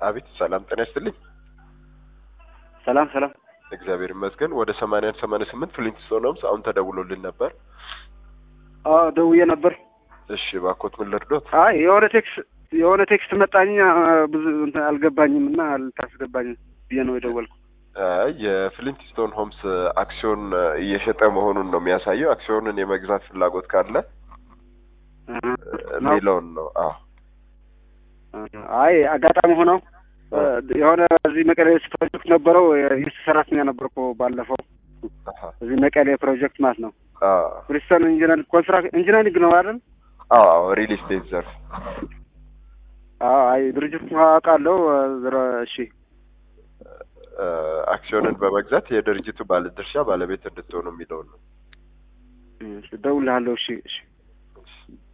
አቤት ሰላም ጤና ይስጥልኝ። ሰላም ሰላም። እግዚአብሔር ይመስገን። ወደ ሰማንያ አንድ ሰማንያ ስምንት ፍሊንትስቶን ሆምስ አሁን ተደውሎልን ነበር። አዎ ደውዬ ነበር። እሺ ባኮት ምን ልርዶት? አይ የሆነ ቴክስ የሆነ ቴክስት መጣኝ ብዙ እንትን አልገባኝም እና ልታስገባኝ ብዬ ነው የደወልኩ። አይ የፍሊንትስቶን ሆምስ አክሲዮን እየሸጠ መሆኑን ነው የሚያሳየው። አክሲዮንን የመግዛት ፍላጎት ካለ የሚለውን ነው። አዎ አይ አጋጣሚ ሆነው የሆነ እዚህ መቀሌ ፕሮጀክት ነበረው የስ ሰራተኛ ነበርኩ ባለፈው አሃ፣ እዚህ መቀሌ ፕሮጀክት ማለት ነው። አዎ ብሪስተን ኢንጂነሪንግ ኮንስትራክሽን ኢንጂነሪንግ ነው አይደል? አዎ ሪል ስቴት ዘርፍ አዎ አይ ድርጅቱ አውቃለሁ። ዝሮ እሺ እ፣ አክሲዮንን በመግዛት የድርጅቱ ባለድርሻ ባለቤት እንድትሆኑ የሚለውን ነው። እደውልልሃለሁ። እሺ እሺ